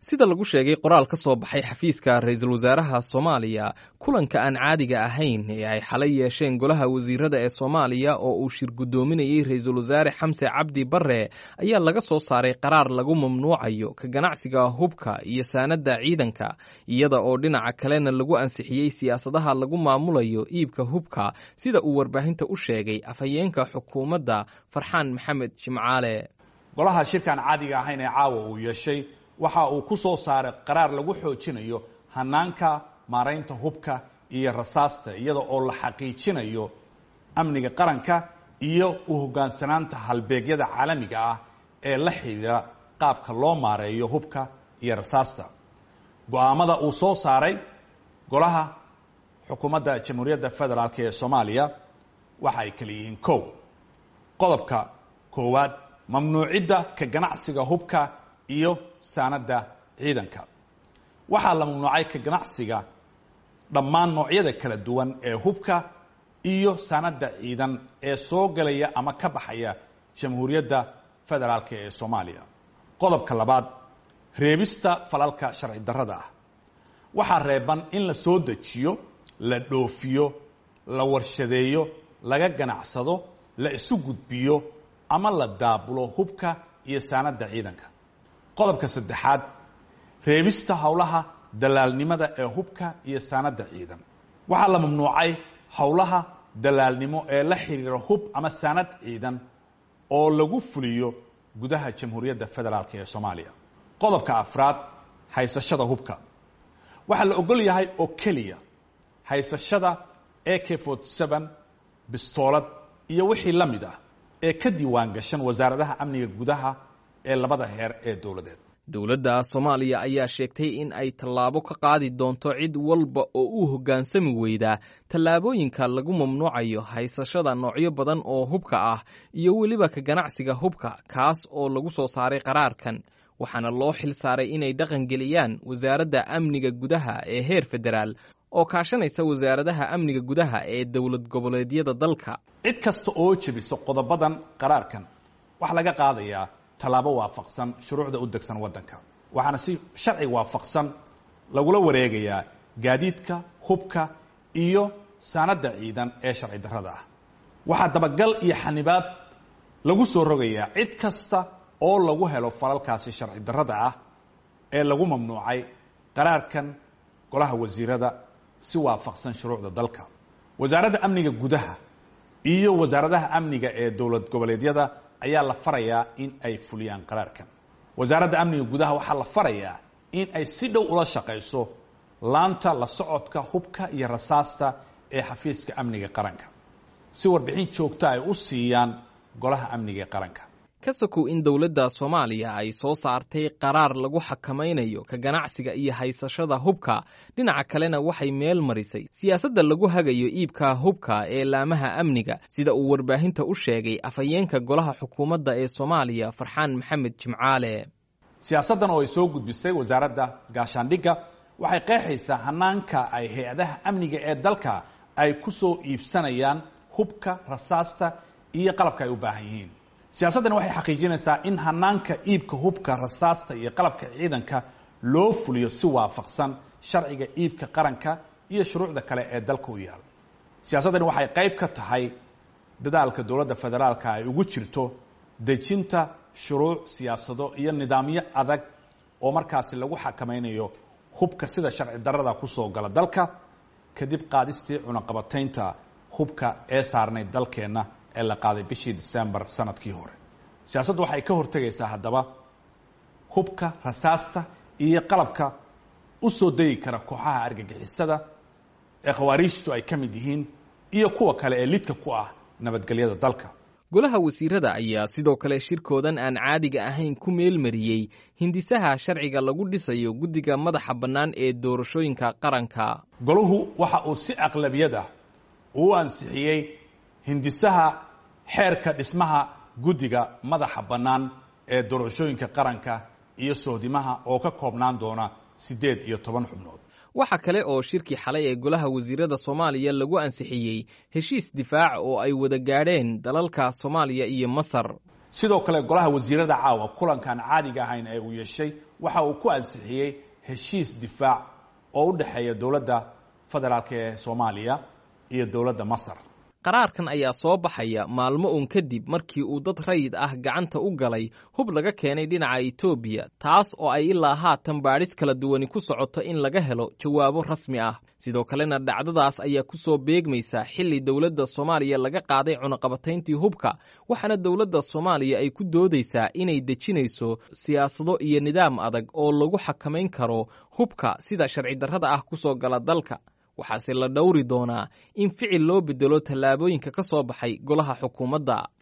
sida lagu sheegay qoraal ka soo baxay xafiiska ra-iisul wasaaraha soomaaliya kulanka aan caadiga ahayn ee ay xalay yeesheen golaha wasiirada ee soomaaliya oo uu shir guddoominayey ra-iisul wasaare xamse cabdi bare ayaa laga soo saaray qaraar lagu mamnuucayo ka ganacsiga hubka iyo saanadda ciidanka iyada oo dhinaca kalena lagu ansixiyey siyaasadaha lagu maamulayo iibka hubka sida uu warbaahinta u sheegay afhayeenka xukuumadda farxaan maxamed jimcaale golaha shirkaan caadiga ahayn ee caawa uu yeeshay waxa uu ku soo saaray qaraar lagu xoojinayo hanaanka maaraynta hubka iyo rasaasta iyada oo la xaqiijinayo amniga qaranka iyo u hoggaansanaanta halbeegyada caalamiga ah ee la xidhiira qaabka loo maareeyo hubka iyo rasaasta go-aamada uu soo saaray golaha xukuumadda jamhuuriyadda federaalk ee soomaaliya waxa ay kala yihiin kow qodobka koowaad mamnuucidda ka ganacsiga hubka iyo saanadda ciidanka waxaa la mamnuucay ka ganacsiga dhammaan noocyada kala duwan ee hubka iyo saanadda ciidan ee soo galaya ama ka baxaya jamhuuriyadda federaalk ee soomaaliya qodobka labaad reebista falalka sharci darrada ah waxaa reeban in la soo dejiyo la dhoofiyo la warshadeeyo laga ganacsado la isu gudbiyo ama la daabulo hubka iyo saanadda ciidanka qodobka saddexaad reebista howlaha dalaalnimada ee hubka iyo saanadda ciidan waxaa la mamnuucay howlaha dalaalnimo ee la xiriira hub ama saanad ciidan oo lagu fuliyo gudaha jamhuuriyadda federaalk ee soomaaliya qodobka afraad haysashada hubka waxaa la ogol yahay oo keliya haysashada a k bistoolad iyo wixii la mid ah ee ka diiwaan gashan wasaaradaha amniga gudaha ee labada heer ee dowladeed dowladda soomaaliya ayaa sheegtay in ay tallaabo ka qaadi doonto cid walba oo u hoggaansami weydaa tallaabooyinka lagu mamnuucayo haysashada noocyo badan oo hubka ah iyo weliba ka ganacsiga hubka kaas oo lagu soo saaray qaraarkan waxaana loo xil saaray inay dhaqan geliyaan wasaaradda amniga gudaha ee heer federaal oo kaashanaysa wasaaradaha amniga gudaha ee dowlad goboleedyada dalka cid kasta oo jebiso qodobadan qaraarkan waxaa laga qaadayaa tallaabo waafaqsan shuruucda u degsan waddanka waxaana si sharci waafaqsan lagula wareegayaa gaadiidka hubka iyo saanadda ciidan ee sharci darrada ah waxaa dabagal iyo xanibaad lagu soo rogayaa cid kasta oo lagu helo falalkaasi sharci darrada ah ee lagu mamnuucay qaraarkan golaha wasiirada si waafaqsan shuruucda dalka wasaaradda amniga gudaha iyo wasaaradaha amniga ee dowlad goboleedyada ayaa la farayaa in ay fuliyaan qaraarkan wasaaradda amniga gudaha waxaa la farayaa in ay si dhow ula shaqayso laanta la socodka hubka iyo rasaasta ee xafiiska amniga qaranka si warbixin joogta ay u siiyaan golaha amniga ee qaranka ka sokow in dowladda soomaaliya ay soo saartay qaraar lagu xakamaynayo ka ganacsiga iyo haysashada hubka dhinaca kalena waxay meel marisay siyaasadda lagu hagayo iibka hubka ee laamaha amniga sida uu warbaahinta u sheegay afhayeenka golaha xukuumadda ee soomaaliya farxaan maxamed jimcaale siyaasaddan oo ay soo gudbisay wasaaradda gaashaandhigga waxay qeexaysaa hanaanka ay hay-adaha amniga ee dalka ay ku soo iibsanayaan hubka rasaasta iyo qalabka ay u baahan yihiin siyaasaddani waxay xaqiijinaysaa in hanaanka iibka hubka rasaasta iyo qalabka ciidanka loo fuliyo si waafaqsan sharciga iibka qaranka iyo shuruucda kale ee dalka u yaal siyaasaddani waxay qayb ka tahay dadaalka dowladda federaalka ay ugu jirto dejinta shuruuc siyaasado iyo nidaamyo adag oo markaasi lagu xakamaynayo hubka sida sharci darrada kusoo gala dalka kadib qaadistii cunaqabataynta hubka ee saarnay dalkeenna ee la qaaday bishii december sanadkii hore siyaasaddu waxay ka hortegaysaa haddaba hubka rasaasta iyo qalabka u soo degi kara kooxaha argagixisada ee khawaariijtu ay ka mid yihiin iyo kuwa kale ee lidka ku ah nabadgelyada dalka golaha wasiirada ayaa sidoo kale shirkoodan aan caadiga ahayn ku meelmariyey hindisaha sharciga lagu dhisayo guddiga madaxa bannaan ee doorashooyinka qaranka golahu waxa uu si aqlabiyad ah uu ansixiyey hindisaha xeerka dhismaha guddiga madaxa bannaan ee doorashooyinka qaranka iyo sohdimaha oo ka koobnaan doona siddeed iyo toban xubnood waxa kale oo shirkii xalay ee golaha wasiirada soomaaliya lagu ansixiyey heshiis difaac oo ay wada gaadheen dalalka soomaaliya iyo masar sidoo kale golaha wasiirada caawa kulankaan caadiga ahayn ee uu yeeshay waxa uu ku ansixiyey heshiis difaac oo u dhexeeya dowladda federaalk ee soomaaliya iyo dowladda masar qaraarkan ayaa soo baxaya maalmo uun kadib markii uu dad rayid ah gacanta u galay hub laga keenay dhinaca etoobiya taas oo ay ilaa haatan baadhis kala duwani ku socoto in laga helo jawaabo rasmi ah sidoo kalena dhacdadaas ayaa ku soo beegmaysa xilli dowladda soomaaliya laga qaaday cunaqabatayntii hubka waxaana dowladda soomaaliya ay ku doodaysaa inay dejinayso siyaasado iyo nidaam adag oo lagu xakamayn karo hubka sida sharci darrada ah ku soo gala dalka waxaase la dhowri doonaa in ficil loo bedelo tallaabooyinka ka soo baxay golaha xukuumadda